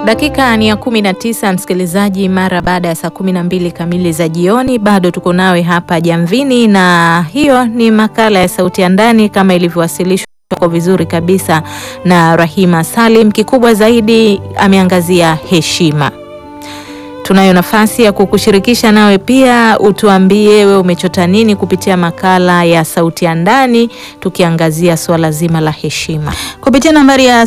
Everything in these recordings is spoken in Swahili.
Dakika ni ya kumi na tisa msikilizaji, mara baada ya saa kumi na mbili kamili za jioni, bado tuko nawe hapa Jamvini, na hiyo ni makala ya Sauti ya Ndani kama ilivyowasilishwa kwa vizuri kabisa na Rahima Salim. Kikubwa zaidi ameangazia heshima. Tunayo nafasi ya kukushirikisha nawe pia, utuambie wewe umechota nini kupitia makala ya Sauti ya Ndani, tukiangazia suala zima la heshima kupitia nambari ya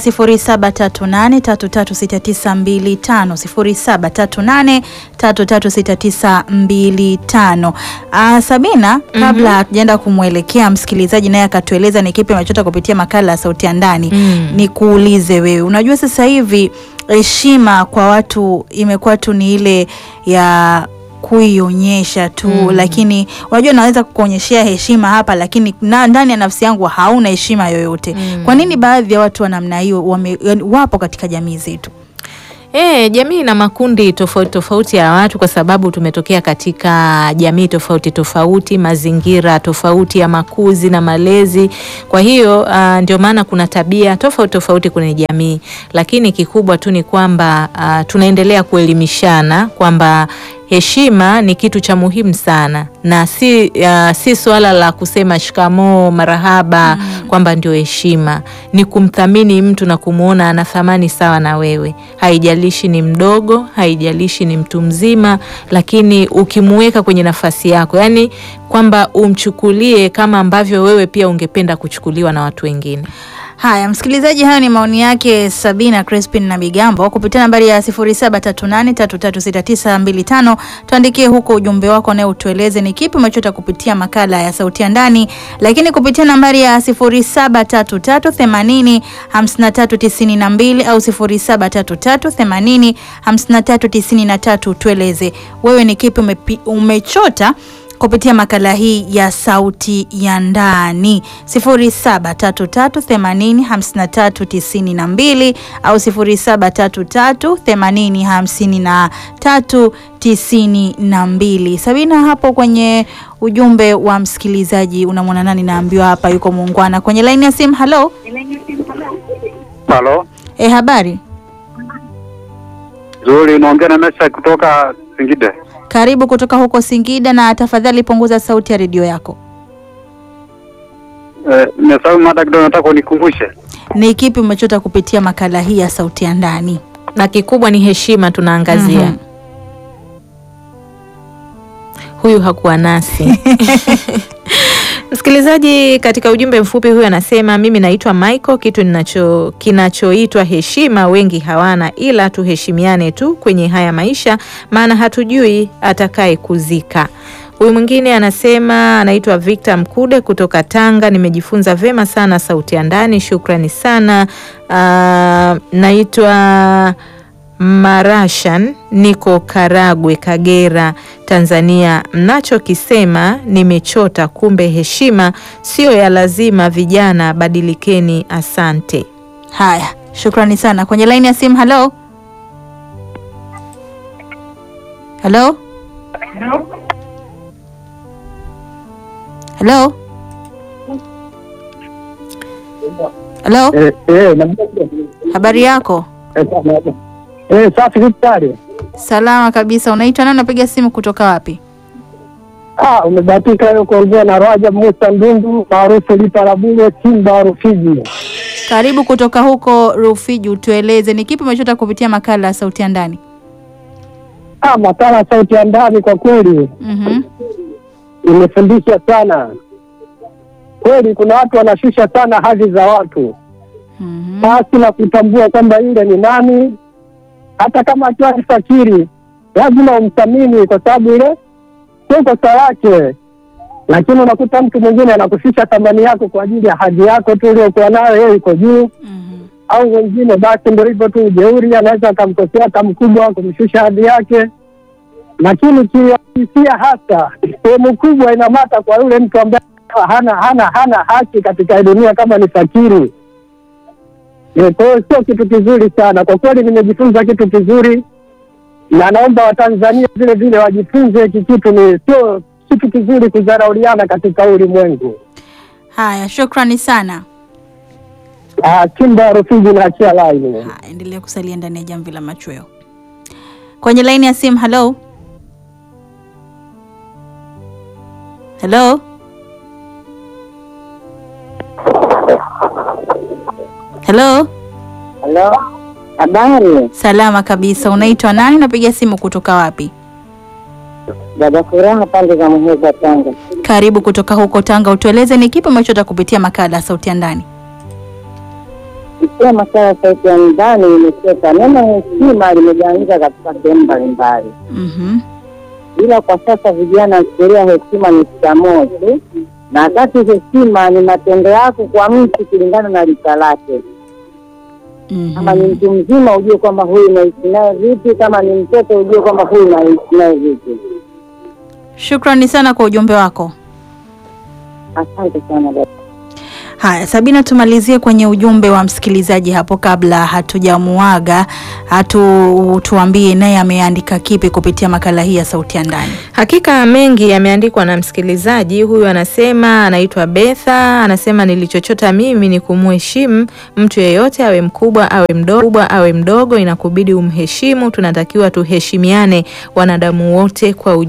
0738336925 0738336925. Ah, Sabina, kabla hatujaenda kumwelekea msikilizaji naye akatueleza ni kipi amechota kupitia makala ya Sauti ya Ndani, Mm. nikuulize wewe, unajua sasa hivi heshima kwa watu imekuwa tu ni ile ya kuionyesha tu Mm. lakini unajua naweza kukuonyeshea heshima hapa lakini na, ndani ya nafsi yangu hauna heshima yoyote Mm. kwa nini baadhi ya watu wa namna hiyo wame- yaani wapo katika jamii zetu E, jamii na makundi tofauti tofauti ya watu kwa sababu tumetokea katika jamii tofauti tofauti, mazingira tofauti ya makuzi na malezi. Kwa hiyo ah, ndio maana kuna tabia tofauti tofauti kwenye jamii, lakini kikubwa tu ni kwamba ah, tunaendelea kuelimishana kwamba heshima ni kitu cha muhimu sana na si, uh, si swala la kusema shikamoo marahaba kwamba ndio heshima. Ni kumthamini mtu na kumwona ana thamani sawa na wewe, haijalishi ni mdogo, haijalishi ni mtu mzima, lakini ukimuweka kwenye nafasi yako, yaani kwamba umchukulie kama ambavyo wewe pia ungependa kuchukuliwa na watu wengine. haya msikilizaji hayo ni maoni yake Sabina Crispin na Bigambo kupitia nambari ya 0738336925 tuandikie huko ujumbe wako naye utueleze ni kipi umechota kupitia makala ya sauti ya ndani lakini kupitia nambari ya 0733805392 au 0733805393 tueleze wewe ni kipi umepi, umechota kupitia makala hii ya sauti ya ndani 0733805392 au 0733805392. Sabina, hapo kwenye ujumbe wa msikilizaji unamwona nani? Naambiwa hapa yuko muungwana kwenye laini ya simu. Halo, Halo, e, habari? nzuri. Unaongea na Mesha kutoka Singida. Karibu kutoka huko Singida, na tafadhali punguza sauti ya redio yako. Eh, nimesahau mada kidogo, nataka unikumbushe. Ni kipi umechota kupitia makala hii ya sauti ya ndani? na kikubwa ni heshima tunaangazia. Mhm. Huyu hakuwa nasi msikilizaji. Katika ujumbe mfupi huyu anasema, mimi naitwa Michael. Kitu ninacho kinachoitwa heshima wengi hawana, ila tuheshimiane tu kwenye haya maisha, maana hatujui atakaye kuzika. Huyu mwingine anasema anaitwa Victor Mkude kutoka Tanga. Nimejifunza vema sana sauti ya ndani, shukrani sana. Ah, naitwa Marashan, niko Karagwe, Kagera, Tanzania. Mnachokisema nimechota, kumbe heshima sio ya lazima. Vijana badilikeni. Asante. Haya, shukrani sana. Kwenye laini ya simu, halo halo halo halo, Eh, eh, na- habari yako? eh, eh, safi kitari. Salama kabisa. Unaitwa nani? Unapiga simu kutoka wapi? Ah, umebahatika leo kuongea na Rajab Musa Ndundu maarufu Lipa la Bure Simba wa Rufiji. Karibu kutoka huko Rufiji, utueleze ni kipi umechota kupitia makala ya sauti ya ndani? Ah, makala ya sauti ya ndani kwa kweli Mhm. imefundisha sana. Kweli kuna watu wanashusha sana hadhi za watu Mhm. basi na kutambua kwamba yule ni nani, hata kama akiwa ni fakiri lazima umthamini kwa sababu ile sio kosa lake. Lakini unakuta mtu mwingine anakushusha thamani yako kwa ajili ya hadhi yako tu uliokuwa nayo, yeye iko juu Mhm. au wengine basi ndio hivyo tu, ujeuri, anaweza akamkosea hata mkubwa kumshusha hadhi yake. Lakini kiuhalisia hasa sehemu kubwa inamata kwa yule mtu ambaye hana hana hana haki katika hii dunia kama ni fakiri. Eh, Kwa hiyo sio kitu kizuri sana kwa kweli, nimejifunza kitu kizuri, na naomba Watanzania vile vile wajifunze hiki kitu. Ni sio kitu kizuri kudharauliana katika ulimwengu. Haya, shukrani sana. Ah, Kimba Rufiji na achia line. Ha, endelea kusalia ndani ya jamvi la machweo. Kwenye laini ya simu, hello hello, hello. Halo, habari Salama kabisa. Unaitwa nani? Unapiga simu kutoka wapi? dada Furaha, pande za Muheza, Tanga. Karibu kutoka huko Tanga. Utueleze ni kipi umechota kupitia makala ya sauti ya ndani. Ikiwa masala ya sauti ya ndani imecheka, neno heshima limegawanyika katika sehemu mbalimbali, Mhm. ila kwa sasa vijana wanafikiria heshima ni shikamoo tu, na wakati heshima ni matendo yako kwa mtu kulingana na rika lake. Kama ni Mhm. mtu mzima ujue kwamba huyu unaishi naye vipi, kama ni mtoto ujue kwamba huyu unaishi naye vipi. Shukrani sana kwa ujumbe wako. Asante sana dada. Haya, Sabina, tumalizie kwenye ujumbe wa msikilizaji hapo kabla hatujamuaga, hatu tuambie naye ameandika kipi kupitia makala hii ya sauti ya ndani. Hakika mengi yameandikwa na msikilizaji huyu. Anasema anaitwa Betha, anasema nilichochota mimi ni kumheshimu mtu yeyote, awe mkubwa awe mdogo, awe mdogo, inakubidi umheshimu. Tunatakiwa tuheshimiane wanadamu wote kwa uj